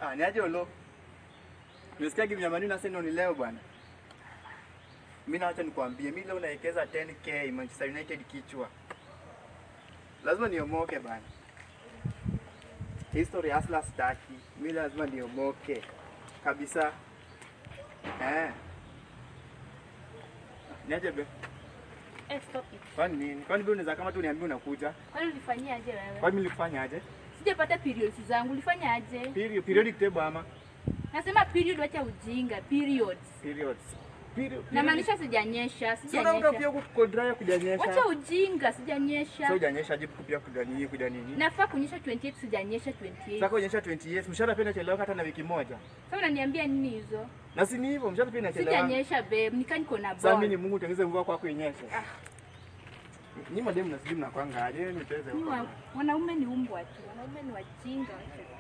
Ah, ni aje ulo? Nimesikia kitu nyamani na sasa ni leo bwana. Mimi na acha nikwambie, mimi leo naekeza 10k Manchester United kichwa. Lazima niomoke bwana. History hasla staki. Mimi lazima niomoke. Kabisa. Eh. Ni aje be? Eh, stop it. Kwani nini? Kwani wewe unaweza kama tu niambie unakuja? Kwani ulifanyia aje wewe? Kwani mimi nilifanya aje? Sijapata periods zangu. Ulifanya aje? Period, periodic table ama Nasema period, wacha ujinga. Periods. periods. Period. Namaanisha sijanyesha, Sio unataka pia sijanyesha. kukodrya kujanyesha. Wacha ujinga, sijanyesha. Sio hujanyesha jibu kupia kuja nini kuja nini? Nafaa kunyesha 28, sijanyesha 28. Sasa kuonyesha 20 years, mshahara pia inachelewa hata na wiki moja. Sasa unaniambia nini hizo? Na si ni hivyo, mshahara pia inachelewa. Sijanyesha babe, nika niko na Sasa mimi ni ball. Mungu tengeze mvua kwako inyeshe. Ah. Ni mademu na sijui mnakwanga aje, niteze Ni huko. wa- Wanaume ni umbwa tu, wanaume ni wajinga. wacha